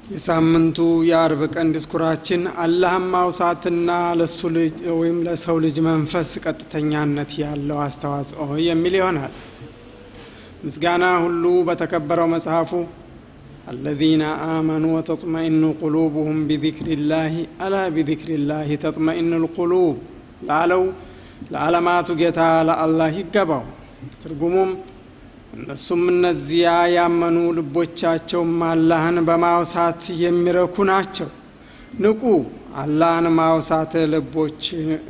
የሳምንቱ የአርብ ቀን ዲስኩራችን አላህን ማውሳትና ለሱ ልጅ ወይም ለሰው ልጅ መንፈስ ቀጥተኛነት ያለው አስተዋጽኦ የሚል ይሆናል። ምስጋና ሁሉ በተከበረው መጽሐፉ አለዚነ አመኑ ወተጥመኢኑ ቁሉቡሁም ቢዚክሪላህ አላ ቢዚክሪላህ ተጥመኢኑ ልቁሉብ ላለው ለዓለማቱ ጌታ ለአላህ ይገባው። ትርጉሙም እነሱም እነዚያ ያመኑ ልቦቻቸውም አላህን በማውሳት የሚረኩ ናቸው። ንቁ፣ አላህን ማውሳት ልቦች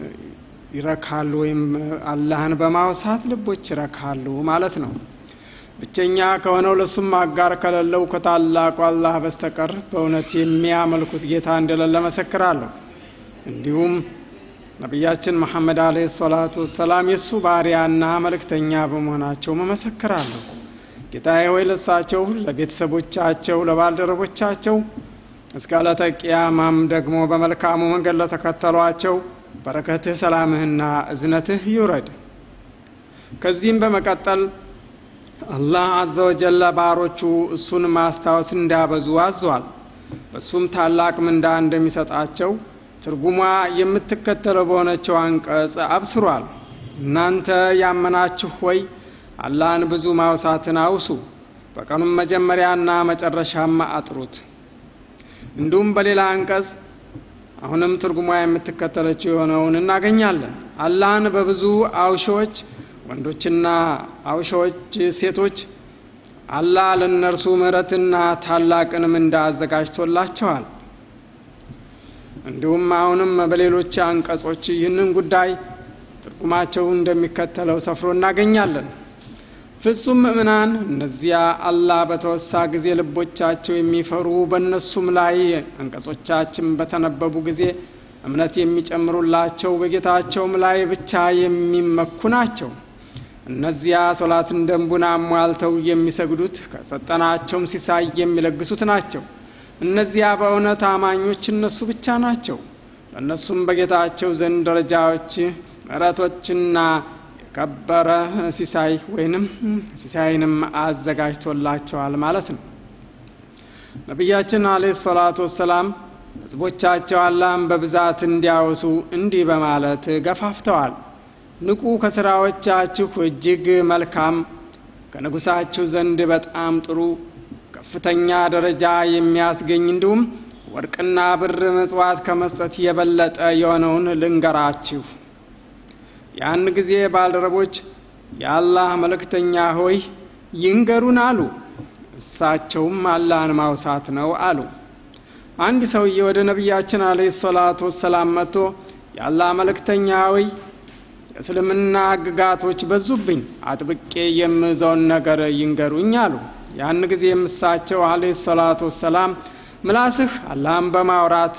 ይረካሉ፣ ወይም አላህን በማውሳት ልቦች ይረካሉ ማለት ነው። ብቸኛ ከሆነው ለሱም አጋር ከሌለው ከታላቁ አላህ በስተቀር በእውነት የሚያመልኩት ጌታ እንደሌለ መሰክራለሁ። እንዲሁም ነቢያችን መሐመድ አለ ሰላቱ ወሰላም የእሱ ባሪያና መልእክተኛ በመሆናቸው መመሰክራለሁ። ጌታዬ ሆይ ለሳቸው፣ ለቤተሰቦቻቸው፣ ለባልደረቦቻቸው እስከ ዕለተ ቅያማም ደግሞ በመልካሙ መንገድ ለተከተሏቸው በረከትህ፣ ሰላምህና እዝነትህ ይውረድ። ከዚህም በመቀጠል አላህ አዘ ወጀለ ባሮቹ እሱን ማስታወስ እንዲያበዙ አዟል። በእሱም ታላቅ ምንዳ እንደሚሰጣቸው ትርጉሟ የምትከተለው በሆነችው አንቀጽ አብስሯል። እናንተ ያመናችሁ ሆይ አላህን ብዙ ማውሳትን አውሱ፣ በቀኑም መጀመሪያና መጨረሻም አጥሩት። እንዲሁም በሌላ አንቀጽ አሁንም ትርጉሟ የምትከተለችው የሆነውን እናገኛለን። አላህን በብዙ አውሾዎች ወንዶችና አውሾዎች ሴቶች አላህ ለእነርሱ ምሕረትና ታላቅን ምንዳ አዘጋጅቶላቸዋል። እንዲሁም አሁንም በሌሎች አንቀጾች ይህንን ጉዳይ ትርጉማቸው እንደሚከተለው ሰፍሮ እናገኛለን። ፍጹም ምእምናን እነዚያ አላህ በተወሳ ጊዜ ልቦቻቸው የሚፈሩ በእነሱም ላይ አንቀጾቻችን በተነበቡ ጊዜ እምነት የሚጨምሩላቸው በጌታቸውም ላይ ብቻ የሚመኩ ናቸው። እነዚያ ሶላትን ደንቡን አሟልተው የሚሰግዱት ከሰጠናቸውም ሲሳይ የሚለግሱት ናቸው። እነዚያ በእውነት አማኞች እነሱ ብቻ ናቸው። ለእነሱም በጌታቸው ዘንድ ደረጃዎች፣ ምሕረቶችና የከበረ ሲሳይ ወይንም ሲሳይንም አዘጋጅቶላቸዋል ማለት ነው። ነቢያችን አለይሂ ሰላቱ ወሰላም ሕዝቦቻቸው አላህን በብዛት እንዲያወሱ እንዲህ በማለት ገፋፍተዋል። ንቁ፣ ከስራዎቻችሁ እጅግ መልካም ከንጉሳችሁ ዘንድ በጣም ጥሩ ከፍተኛ ደረጃ የሚያስገኝ እንዲሁም ወርቅና ብር ምጽዋት ከመስጠት የበለጠ የሆነውን ልንገራችሁ። ያን ጊዜ ባልደረቦች የአላህ መልእክተኛ ሆይ ይንገሩን አሉ። እሳቸውም አላህን ማውሳት ነው አሉ። አንድ ሰውዬ ወደ ነቢያችን አለይሂ ሰላቱ ወሰላም መጥቶ የአላህ መልእክተኛ ሆይ የእስልምና ሕግጋቶች በዙብኝ፣ አጥብቄ የምዘውን ነገር ይንገሩኝ አሉ። ያን ጊዜ የምሳቸው አለይሂ ሰላቱ ወሰላም ምላስህ አላህን በማውራት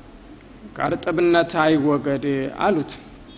ከእርጥብነት አይወገድ አሉት።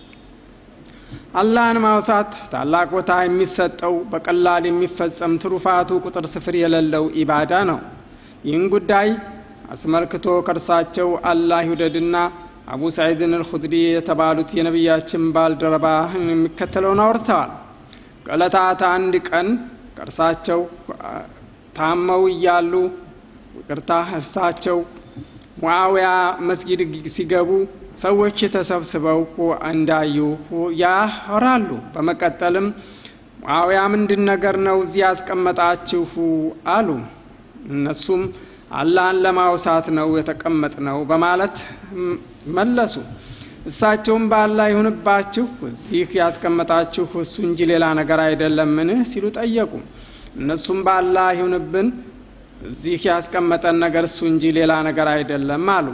አላህን ማውሳት ታላቅ ቦታ የሚሰጠው በቀላል የሚፈጸም ትሩፋቱ ቁጥር ስፍር የሌለው ኢባዳ ነው። ይህን ጉዳይ አስመልክቶ ከእርሳቸው አላህ ይውደድና አቡ ሰዒድን አልኹድሪ የተባሉት የነቢያችን ባልደረባ የሚከተለውን አውርተዋል። ከዕለታት አንድ ቀን ከእርሳቸው ታመው እያሉ ይቅርታ፣ እርሳቸው ሙዓዊያ መስጊድ ሲገቡ ሰዎች ተሰብስበው እንዳዩ ያወራሉ። በመቀጠልም ሙዓዊያ ምንድን ነገር ነው እዚህ ያስቀመጣችሁ አሉ። እነሱም አላህን ለማውሳት ነው የተቀመጥ ነው በማለት መለሱ። እሳቸውም በአላህ ይሁንባችሁ እዚህ ያስቀመጣችሁ እሱ እንጂ ሌላ ነገር አይደለምን ሲሉ ጠየቁ። እነሱም በአላህ ይሁንብን እዚህ ያስቀመጠን ነገር እሱ እንጂ ሌላ ነገር አይደለም አሉ።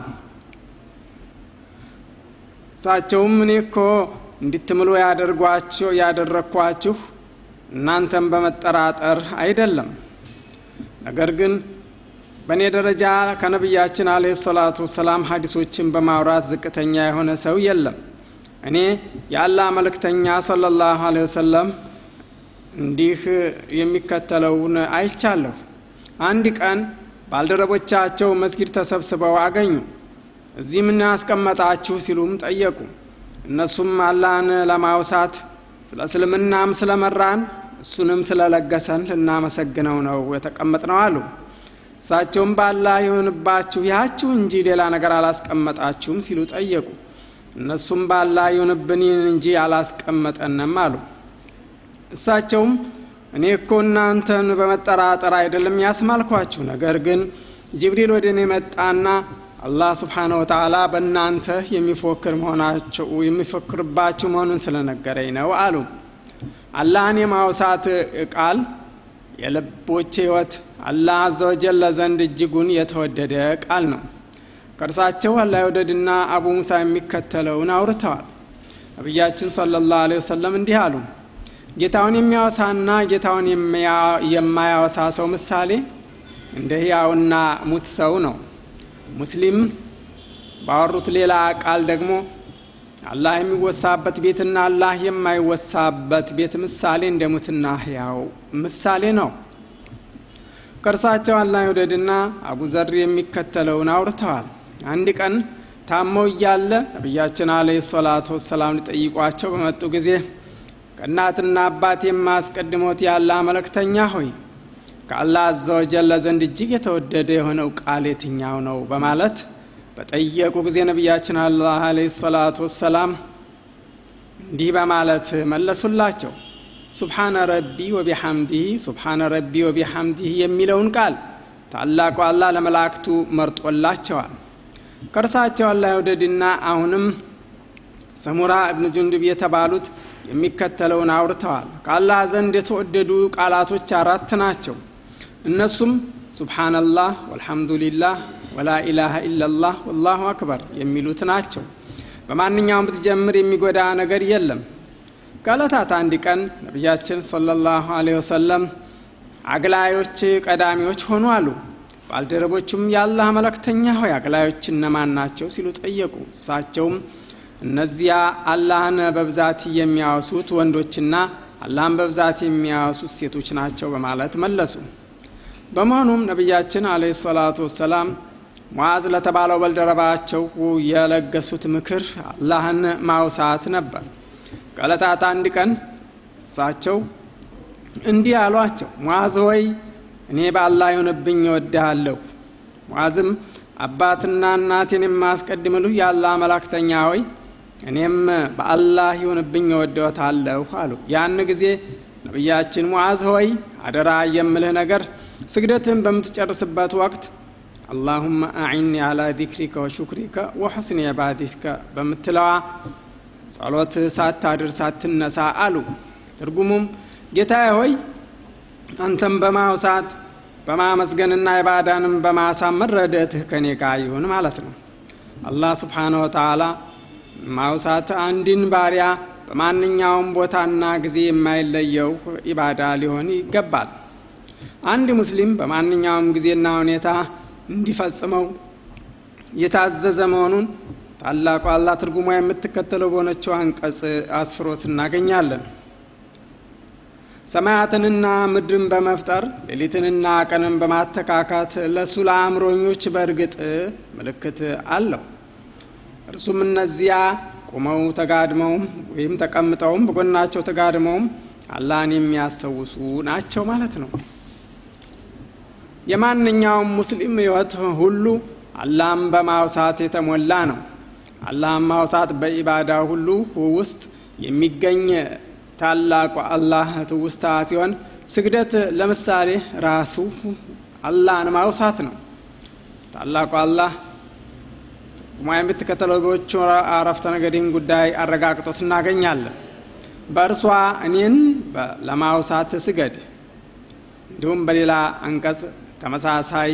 እሳቸውም እኔ እኮ እንድትምሉ ያደርጓቸው ያደረግኳችሁ እናንተም በመጠራጠር አይደለም፣ ነገር ግን በእኔ ደረጃ ከነቢያችን አለ ሰላቱ ወሰላም ሀዲሶችን በማውራት ዝቅተኛ የሆነ ሰው የለም። እኔ የአላህ መልእክተኛ ሰለላሁ አለ ወሰለም እንዲህ የሚከተለውን አይቻለሁ። አንድ ቀን ባልደረቦቻቸው መስጊድ ተሰብስበው አገኙ። እዚህ ምን ያስቀመጣችሁ ሲሉም ጠየቁ። እነሱም አላህን ለማውሳት ስለ እስልምናም ስለመራን እሱንም ስለለገሰን ልናመሰግነው ነው የተቀመጥነው አሉ። እሳቸውም በአላህ ይሁንባችሁ ያችሁ እንጂ ሌላ ነገር አላስቀመጣችሁም ሲሉ ጠየቁ። እነሱም በአላህ ይሁንብን እንጂ አላስቀመጠንም አሉ። እሳቸውም እኔ እኮ እናንተን በመጠራጠር አይደለም ያስማልኳችሁ፣ ነገር ግን ጅብሪል ወደ እኔ መጣና አላህ ስብሓነ ወተዓላ በእናንተ የሚፎክር መሆናቸው የሚፎክርባችሁ መሆኑን ስለነገረኝ ነው አሉ። አላህን የማውሳት ቃል የልቦች ሕይወት አላህ አዘወጀል ዘንድ እጅጉን የተወደደ ቃል ነው። ከእርሳቸው አላህ የወደድና አቡ ሙሳ የሚከተለውን አውርተዋል። ነቢያችን ሰለላሁ ዐለይሂ ወሰለም እንዲህ አሉ። ጌታውን የሚያወሳና ጌታውን የማያወሳ ሰው ምሳሌ እንደ ሕያውና ሙት ሰው ነው። ሙስሊም ባወሩት ሌላ ቃል ደግሞ አላህ የሚወሳበት ቤትና አላህ የማይወሳበት ቤት ምሳሌ እንደ ሙትና ሕያው ምሳሌ ነው። ከእርሳቸው አላህ ይውደድና አቡ ዘር የሚከተለውን አውርተዋል። አንድ ቀን ታመው እያለ ነቢያችን አለይሂ ሰላቱ ወሰላም ሊጠይቋቸው በመጡ ጊዜ ከእናትና አባት የማስቀድሞት ያለ መልእክተኛ ሆይ ከአላህ አዘወጀለ ዘንድ እጅግ የተወደደ የሆነው ቃል የትኛው ነው? በማለት በጠየቁ ጊዜ ነቢያችን አላህ አለይሂ ሰላቱ ወሰላም እንዲህ በማለት መለሱላቸው። ሱብሓነ ረቢ ወቢሐምዲህ ሱብሓነ ረቢ ወቢሐምዲህ የሚለውን ቃል ታላቁ አላህ ለመላእክቱ መርጦላቸዋል። ከእርሳቸው አላህ ይውደድና አሁንም ሰሙራ እብን ጁንዱብ የተባሉት የሚከተለውን አውርተዋል። ከአላህ ዘንድ የተወደዱ ቃላቶች አራት ናቸው። እነሱም ሱብሓነላህ ወልሐምዱሊላህ ወላ ኢላሃ ኢላላህ ወላሁ አክበር የሚሉት ናቸው። በማንኛውም ብትጀምር የሚጎዳ ነገር የለም። ከዕለታት አንድ ቀን ነቢያችን ሰለላሁ ዐለይሂ ወሰለም አግላዮች ቀዳሚዎች ሆኑ አሉ። ባልደረቦቹም የአላህ መለክተኛ ሆይ አግላዮች እነማን ናቸው ሲሉ ጠየቁ። እሳቸውም እነዚያ አላህን በብዛት የሚያወሱት ወንዶችና አላህን በብዛት የሚያወሱት ሴቶች ናቸው በማለት መለሱ። በመሆኑም ነቢያችን አለይሂ ሰላቱ ወሰላም ሙዓዝ ለተባለው ባልደረባቸው የለገሱት ምክር አላህን ማውሳት ነበር። ከዕለታት አንድ ቀን እሳቸው እንዲህ አሏቸው፣ ሙዓዝ ሆይ እኔ በአላህ ይሁንብኝ እወድሃለሁ። ሙዓዝም አባትና እናቴን የማስቀድምልህ የአላህ መላክተኛ ሆይ እኔም በአላህ ይሁንብኝ እወድዎታለሁ አሉ። ያን ጊዜ ነቢያችን ሙዓዝ ሆይ አደራ የምልህ ነገር ስግደትን በምትጨርስበት ወቅት አላሁመ አዒኒ አላ ዚክሪከ ወሹክሪከ ወሑስኒ ዒባደቲከ በምትለዋ ጸሎት ሳታድር ሳትነሳ አሉ። ትርጉሙም ጌታዬ ሆይ አንተም በማውሳት በማመስገንና ኢባዳንም በማሳመር ረድኤትህ ከኔ ጋር ይሁን ማለት ነው። አላህ ስብሓነሁ ወተዓላ ማውሳት አንድን ባሪያ በማንኛውም ቦታና ጊዜ የማይለየው ኢባዳ ሊሆን ይገባል። አንድ ሙስሊም በማንኛውም ጊዜና ሁኔታ እንዲፈጽመው የታዘዘ መሆኑን ታላቁ አላህ ትርጉሟ የምትከተለው በሆነችው አንቀጽ አስፍሮት እናገኛለን። ሰማያትንና ምድርን በመፍጠር ሌሊትንና ቀንን በማተካካት ለእሱ ለአእምሮኞች በእርግጥ ምልክት አለው። እርሱም እነዚያ ቁመው ተጋድመውም ወይም ተቀምጠውም በጎናቸው ተጋድመውም አላህን የሚያስታውሱ ናቸው ማለት ነው። የማንኛውም ሙስሊም ሕይወት ሁሉ አላህን በማውሳት የተሞላ ነው። አላህን ማውሳት በኢባዳ ሁሉ ውስጥ የሚገኝ ታላቁ አላህ ትውስታ ሲሆን ስግደት ለምሳሌ ራሱ አላህን ማውሳት ነው። ታላቁ አላህ ማ የምትከተለው በዎቹ አረፍተ ነገድን ጉዳይ አረጋግጦት እናገኛለን። በእርሷ እኔን ለማውሳት ስገድ። እንዲሁም በሌላ አንቀጽ ተመሳሳይ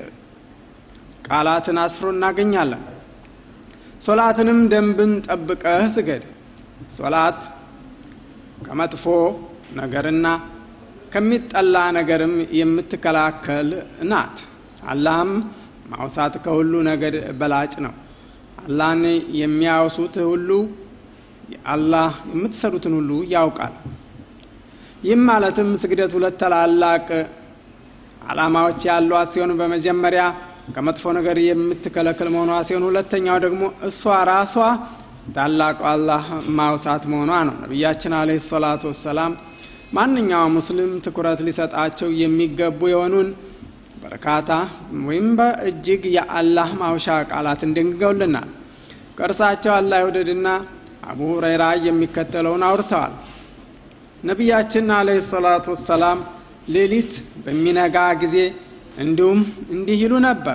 ቃላትን አስፍሮ እናገኛለን። ሶላትንም ደንብን ጠብቀህ ስገድ። ሶላት ከመጥፎ ነገርና ከሚጠላ ነገርም የምትከላከል ናት። አላህም ማውሳት ከሁሉ ነገር በላጭ ነው። አላህን የሚያወሱት ሁሉ አላህ የምትሰሩትን ሁሉ ያውቃል። ይህም ማለትም ስግደት ሁለት ታላላቅ ዓላማዎች ያሏት ሲሆን በመጀመሪያ ከመጥፎ ነገር የምትከለክል መሆኗ ሲሆን ሁለተኛው ደግሞ እሷ ራሷ ታላቁ አላህ ማውሳት መሆኗ ነው። ነቢያችን አለይሂ ሰላቱ ወሰላም ማንኛውም ሙስሊም ትኩረት ሊሰጣቸው የሚገቡ የሆኑን በርካታ ወይም በእጅግ የአላህ ማውሻ ቃላትን ደንግገውልናል። ከእርሳቸው አላህ ይውደድና አቡ ሁረይራ የሚከተለውን አውርተዋል። ነቢያችን አለህ ሰላቱ ወሰላም ሌሊት በሚነጋ ጊዜ እንዲሁም እንዲህ ይሉ ነበር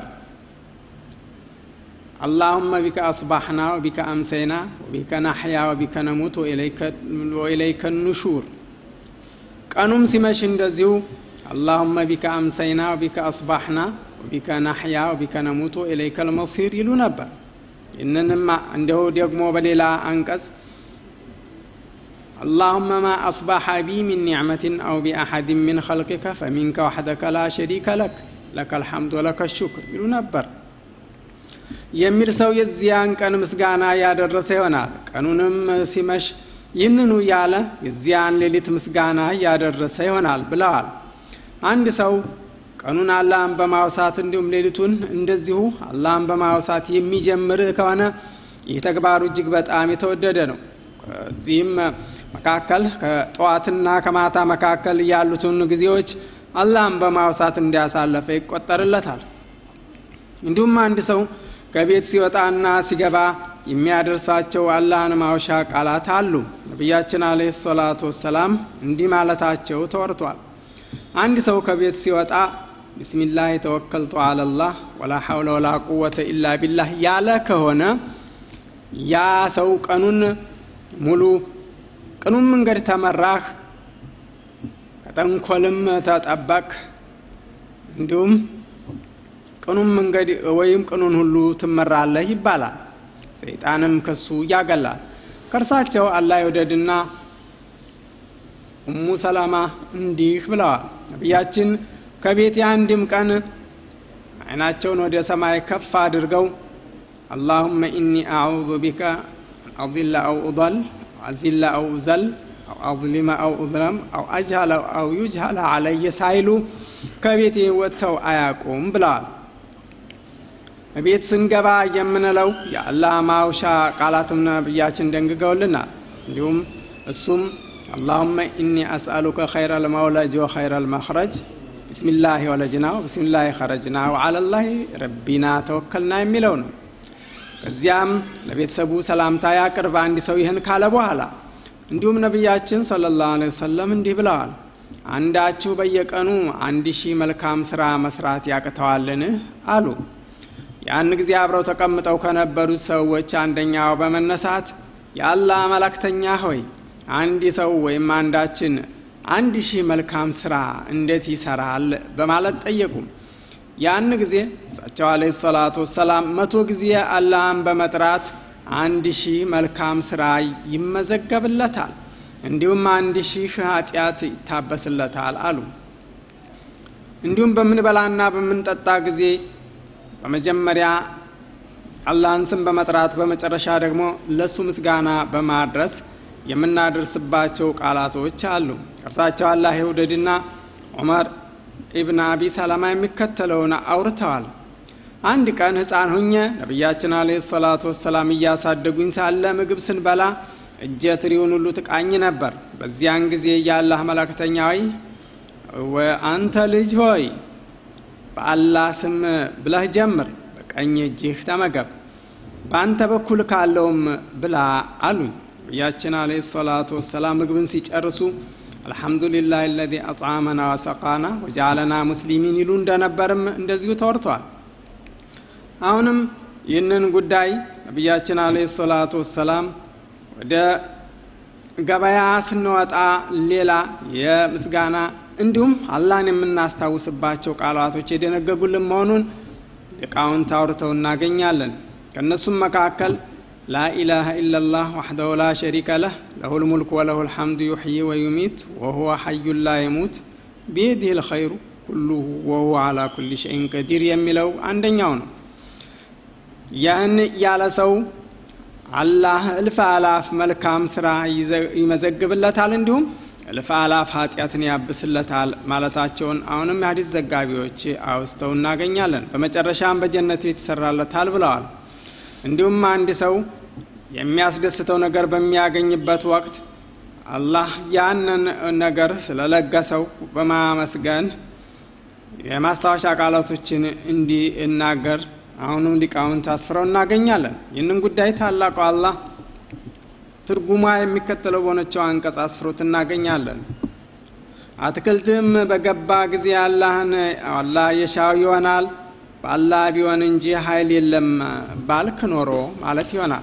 አላሁመ ቢከ አስባሕና ወቢከ አምሰይና ወቢከ ናሕያ ወቢከ ነሙት ወኢለይከ ኑሹር። ቀኑም ሲመሽ እንደዚሁ አላሁመ ቢከ አምሰይና ወቢከ አስባሕና ወቢከ ናሕያ ወቢከ ነሙት ወኢለይከ ልመሲር ይሉ ነበር። ይህንንም እንዲሁ ደግሞ በሌላ አንቀጽ اللهم ما أصبح بي من نعمة أو بأحد من خلقك فمنك وحدك لا شريك لك لك الحمد ولك الشكر ይሉ ነበር። የሚል ሰው የዚያን ቀን ምስጋና ያደረሰ ይሆናል። ቀኑንም ሲመሽ ይህንኑ ያለ የዚያን ሌሊት ምስጋና ያደረሰ ይሆናል ብለዋል። አንድ ሰው ቀኑን አላህን በማውሳት እንዲሁም ሌሊቱን እንደዚሁ አላህን በማውሳት የሚጀምር ከሆነ ይህ ተግባሩ እጅግ በጣም የተወደደ ነው። ከዚህም መካከል ከጠዋትና ከማታ መካከል ያሉትን ጊዜዎች አላህን በማውሳት እንዲያሳለፈ ይቆጠርለታል። እንዲሁም አንድ ሰው ከቤት ሲወጣና ሲገባ የሚያደርሳቸው አላህን ማውሻ ቃላት አሉ። ነቢያችን አለይሂ ሰላቱ ወሰላም እንዲህ ማለታቸው ተወርቷል። አንድ ሰው ከቤት ሲወጣ ቢስሚላህ ተወከልቱ አለላህ ወላ ሐውለ ወላ ቁወተ ኢላ ቢላህ ያለ ከሆነ ያ ሰው ቀኑን ሙሉ ቅኑን መንገድ ተመራህ፣ ከጠንኮልም ተጠበቅ፣ እንዲሁም ቅኑን መንገድ ወይም ቅኑን ሁሉ ትመራለህ ይባላል። ሰይጣንም ከሱ ያገላል። ከእርሳቸው አላህ ይውደድና ኡሙ ሰላማ እንዲህ ብለዋል። ነቢያችን ከቤት የአንድም ቀን አይናቸውን ወደ ሰማይ ከፍ አድርገው አላሁመ ኢኒ አዑዙ ቢከ አضل أو أضل أزل أو أزل أو أظلم أو أظلم أو أجهل أو يجهل علي ሳይሉ ከቤት ወጥተው አያውቁም ብለዋል። ቤት ስንገባ የምንለው የአላህ ማውሻ ቃላትም ነቢያችን ደንግገውልናል። እንዲሁም እሱም አላሁመ ኢኒ አስአሉከ ኸይረ ልመውለጅ ወኸይረ ልመኽረጅ ቢስሚላህ ወለጅና ወቢስሚላህ ኸረጅና ወዓለላህ ረቢና ተወከልና የሚለው ነው። ከዚያም ለቤተሰቡ ሰላምታ ያቅርብ አንድ ሰው ይህን ካለ በኋላ እንዲሁም ነቢያችን ሰለላሁ ዐለይሂ ወሰለም እንዲህ ብለዋል። አንዳችሁ በየቀኑ አንድ ሺህ መልካም ስራ መስራት ያቅተዋልን? አሉ። ያን ጊዜ አብረው ተቀምጠው ከነበሩት ሰዎች አንደኛው በመነሳት የአላህ መላክተኛ ሆይ አንድ ሰው ወይም አንዳችን አንድ ሺህ መልካም ስራ እንዴት ይሰራል? በማለት ጠየቁ። ያን ጊዜ እሳቸው አለይሂ ሰላቱ ወሰላም መቶ ጊዜ አላህን በመጥራት አንድ ሺህ መልካም ስራ ይመዘገብለታል፣ እንዲሁም አንድ ሺህ ኃጢአት ይታበስለታል አሉ። እንዲሁም በምንበላና በምንጠጣ ጊዜ በመጀመሪያ አላህን ስም በመጥራት በመጨረሻ ደግሞ ለሱ ምስጋና በማድረስ የምናደርስባቸው ቃላቶች አሉ። እርሳቸው አላህ ይውደድና ዑመር ኢብን አቢ ሰላማ የሚከተለውን አውርተዋል። አንድ ቀን ሕፃን ሁኘ ነቢያችን አለይሂ ሰላቱ ወሰላም እያሳደጉኝ ሳለ ምግብ ስንበላ እጀ ትሪውን ሁሉ ትቃኝ ነበር። በዚያን ጊዜ የአላህ መላክተኛ ሆይ አንተ ልጅ ሆይ በአላህ ስም ብለህ ጀምር፣ በቀኝ እጅህ ተመገብ፣ በአንተ በኩል ካለውም ብላ አሉኝ። ነቢያችን አለይሂ ሰላቱ ወሰላም ምግብን ሲጨርሱ አልሐምዱሊላህ አለዚ አጥዓመና ወሰቃና ወጃለና ሙስሊሚን ይሉ እንደነበርም እንደዚሁ ተወርቷል። አሁንም ይህንን ጉዳይ ነቢያችን አለይሂ ሰላቱ ወሰላም ወደ ገበያ ስንወጣ ሌላ የምስጋና እንዲሁም አላህን የምናስታውስባቸው ቃላቶች የደነገጉልን መሆኑን ሊቃውንት አውርተው እናገኛለን። ከእነሱም መካከል ላኢላሃ ኢላላህ ወሕደሁ ላ ሸሪከ ለህ ለሁል ሙልክ ወለሁ ልሐምዱ ዩሕይ ወዩሚት ወሁወ ሐዩን ላ የሙት ቢየዲህ ልኸይሩ ኩሉሁ ወሁወ ዓላ ኩሊ ሸይን ቀዲር የሚለው አንደኛው ነው። ያን ያለ ሰው አላህ እልፍ አላፍ መልካም ስራ ይመዘግብለታል፣ እንዲሁም እልፍ አላፍ ኃጢአትን ያብስለታል ማለታቸውን አሁንም የሀዲስ ዘጋቢዎች አውስተው እናገኛለን። በመጨረሻም በጀነት ቤት ይሰራለታል ብለዋል። እንዲሁም አንድ ሰው የሚያስደስተው ነገር በሚያገኝበት ወቅት አላህ ያንን ነገር ስለለገሰው በማመስገን የማስታወሻ ቃላቶችን እንዲናገር አሁንም ሊቃውንት አስፍረው እናገኛለን። ይህንን ጉዳይ ታላቁ አላህ ትርጉሟ የሚከተለው በሆነችው አንቀጽ አስፍሮት እናገኛለን። አትክልትም በገባ ጊዜ አላህን አላህ የሻው ይሆናል በአላህ ቢሆን እንጂ ኃይል የለም ባልክ ኖሮ ማለት ይሆናል።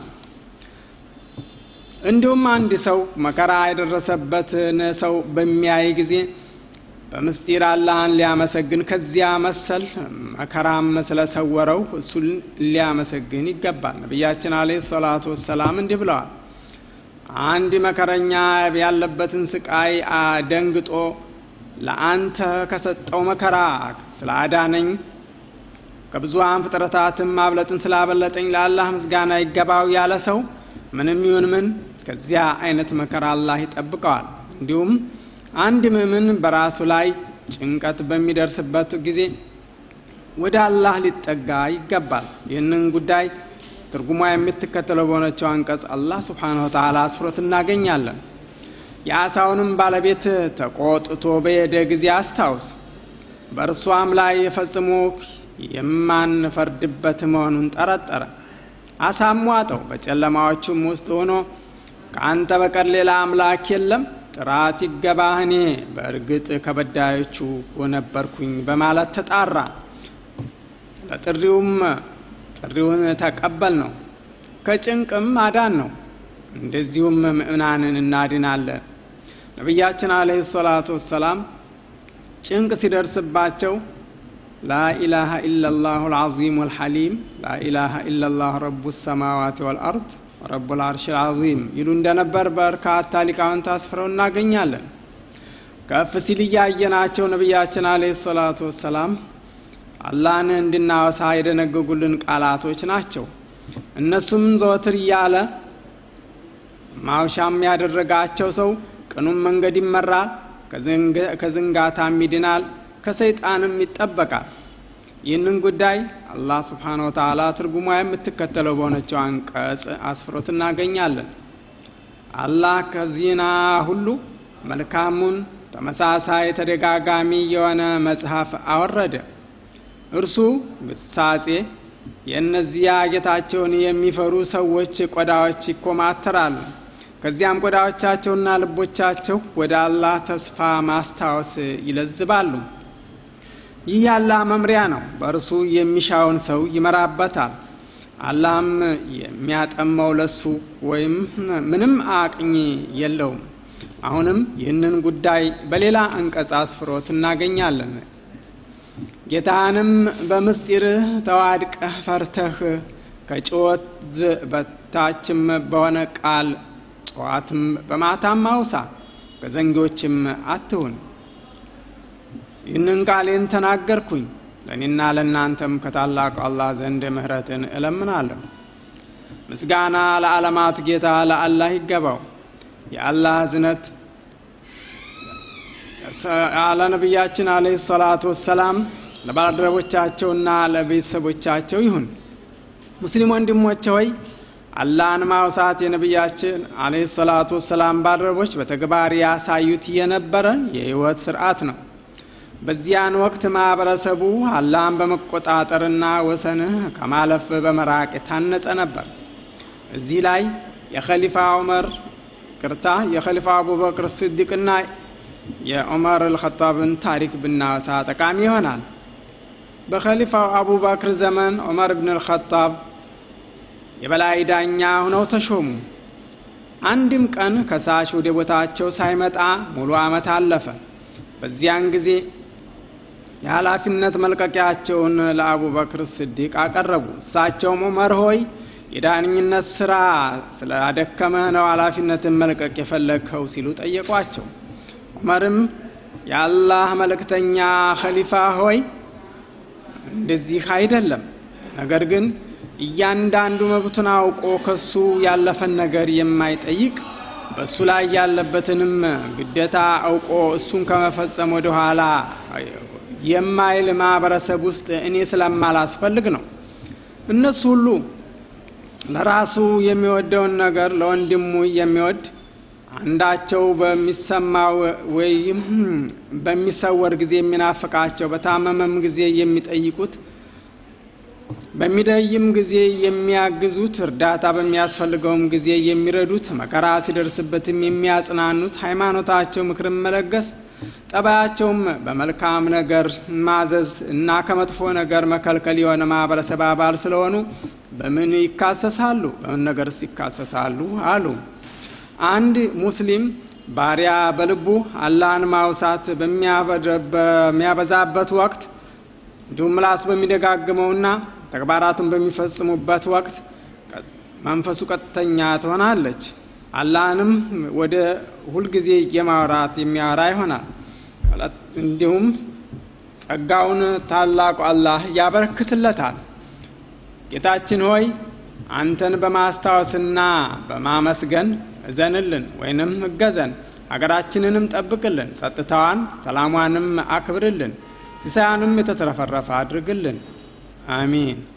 እንዲሁም አንድ ሰው መከራ የደረሰበትን ሰው በሚያይ ጊዜ በምስጢር አላህን ሊያመሰግን ከዚያ መሰል መከራም ስለሰወረው እሱን ሊያመሰግን ይገባል። ነቢያችን አለ ሰላቱ ወሰላም እንዲህ ብለዋል። አንድ መከረኛ ያለበትን ስቃይ ደንግጦ ለአንተ ከሰጠው መከራ ስለ አዳነኝ ከብዙሃን ፍጥረታትም ማብለጥን ስላበለጠኝ ለአላህ ምስጋና ይገባው ያለ ሰው ምንም ይሁን ምን ከዚያ አይነት መከራ አላህ ይጠብቀዋል። እንዲሁም አንድ ምእምን በራሱ ላይ ጭንቀት በሚደርስበት ጊዜ ወደ አላህ ሊጠጋ ይገባል። ይህንን ጉዳይ ትርጉሟ የምትከተለው በሆነችው አንቀጽ አላህ ስብሓነሁ ወተዓላ አስፍሮት እናገኛለን። የአሳውንም ባለቤት ተቆጥቶ በሄደ ጊዜ አስታውስ፣ በእርሷም ላይ ፈጽሞ የማንፈርድበት መሆኑን ጠረጠረ። አሳም ዋጠው፣ በጨለማዎቹም ውስጥ ሆኖ ከአንተ በቀር ሌላ አምላክ የለም፣ ጥራት ይገባህ፣ እኔ በእርግጥ ከበዳዮቹ ነበርኩኝ በማለት ተጣራ። ለጥሪውም ጥሪውን ተቀበል ነው፣ ከጭንቅም አዳን ነው። እንደዚሁም ምእምናንን እናድናለን። ነቢያችን አለህ ሰላቱ ወሰላም ጭንቅ ሲደርስባቸው ላኢላሃ ኢላላሁ ልዓዚም ወልሐሊም ላኢላሃ ኢላላሁ ረቡ ሰማዋት ወልአርድ ረቡ ልአርሽ ልዓዚም ይሉ እንደነበር በርካታ ሊቃውንት አስፍረው እናገኛለን። ከፍ ሲል እያየናቸው ነቢያችን አለ ሰላቱ ወሰላም አላህን እንድናወሳ የደነገጉልን ቃላቶች ናቸው። እነሱም ዘወትር እያለ ማውሻም ያደረጋቸው ሰው ቅኑም መንገድ ይመራል፣ ከዝንጋታም ይድናል፣ ከሰይጣንም ይጠበቃል። ይህንን ጉዳይ አላህ ስብሓነ ወተዓላ ትርጉሟ የምትከተለው በሆነችው አንቀጽ አስፍሮት እናገኛለን። አላህ ከዚህና ሁሉ መልካሙን ተመሳሳይ ተደጋጋሚ የሆነ መጽሐፍ አወረደ። እርሱ ግሳጼ የእነዚያ ጌታቸውን የሚፈሩ ሰዎች ቆዳዎች ይኮማተራሉ። ከዚያም ቆዳዎቻቸውና ልቦቻቸው ወደ አላህ ተስፋ ማስታወስ ይለዝባሉ። ይህ የአላህ መምሪያ ነው። በእርሱ የሚሻውን ሰው ይመራበታል። አላህም የሚያጠመው ለሱ ወይም ምንም አቅኝ የለውም። አሁንም ይህንን ጉዳይ በሌላ አንቀጽ አስፍሮት እናገኛለን። ጌታንም በምስጢርህ ተዋድቀህ ፈርተህ ከጭወት በታችም በሆነ ቃል ጠዋትም በማታም አውሳ፣ ከዘንጊዎችም አትሁን። ይህንን ቃሌን ተናገርኩኝ፣ ለእኔና ለእናንተም ከታላቁ አላህ ዘንድ ምሕረትን እለምናለሁ። ምስጋና ለዓለማቱ ጌታ ለአላህ ይገባው። የአላህ እዝነት ለነቢያችን አለይሂ ሰላቱ ወሰላም ለባልደረቦቻቸውና ለቤተሰቦቻቸው ይሁን። ሙስሊም ወንድሞቼ ሆይ አላህን ማውሳት የነቢያችን አለይሂ ሰላቱ ወሰላም ባልደረቦች በተግባር ያሳዩት የነበረ የህይወት ስርዓት ነው። በዚያን ወቅት ማህበረሰቡ አላህን በመቆጣጠርና ወሰንህ ከማለፍ በመራቅ የታነጸ ነበር። እዚህ ላይ የኸሊፋ ዑመር ቅርታ የኸሊፋ አቡበክር ስዲቅና የዑመር አልኸጣብን ታሪክ ብናወሳ ጠቃሚ ይሆናል። በኸሊፋው አቡበክር ዘመን ዑመር ብን አልኸጣብ የበላይ ዳኛ ሆነው ተሾሙ። አንድም ቀን ከሳሽ ወደ ቦታቸው ሳይመጣ ሙሉ ዓመት አለፈ። በዚያን ጊዜ የኃላፊነት መልቀቂያቸውን ለአቡበክር ስዲቅ አቀረቡ። እሳቸውም ዑመር ሆይ የዳኝነት ስራ ስላደከመህ ነው ኃላፊነትን መልቀቅ የፈለግከው ሲሉ ጠየቋቸው። ዑመርም የአላህ መልእክተኛ ኸሊፋ ሆይ እንደዚህ አይደለም፣ ነገር ግን እያንዳንዱ መብቱን አውቆ ከሱ ያለፈን ነገር የማይጠይቅ በእሱ ላይ ያለበትንም ግዴታ አውቆ እሱን ከመፈጸም ወደ ኋላ የማይል ማህበረሰብ ውስጥ እኔ ስለማላስፈልግ ነው። እነሱ ሁሉ ለራሱ የሚወደውን ነገር ለወንድሙ የሚወድ አንዳቸው በሚሰማው ወይም በሚሰወር ጊዜ የሚናፍቃቸው፣ በታመመም ጊዜ የሚጠይቁት፣ በሚደይም ጊዜ የሚያግዙት፣ እርዳታ በሚያስፈልገውም ጊዜ የሚረዱት፣ መከራ ሲደርስበትም የሚያጽናኑት፣ ሃይማኖታቸው ምክርን መለገስ፣ ጠባያቸውም በመልካም ነገር ማዘዝ እና ከመጥፎ ነገር መከልከል የሆነ ማህበረሰብ አባል ስለሆኑ በምን ይካሰሳሉ? በምን ነገርስ ይካሰሳሉ? አሉ። አንድ ሙስሊም ባሪያ በልቡ አላህን ማውሳት በሚያበዛበት ወቅት እንዲሁም ምላስ በሚደጋግመውና ተግባራቱን በሚፈጽሙበት ወቅት መንፈሱ ቀጥተኛ ትሆናለች። አላህንም ወደ ሁልጊዜ የማውራት የሚያወራ ይሆናል። እንዲሁም ጸጋውን ታላቁ አላህ ያበረክትለታል። ጌታችን ሆይ አንተን በማስታወስና በማመስገን እዘንልን ወይንም እገዘን፣ ሀገራችንንም ጠብቅልን፣ ጸጥታዋን ሰላሟንም አክብርልን፣ ሲሳያንም የተትረፈረፈ አድርግልን። አሚን።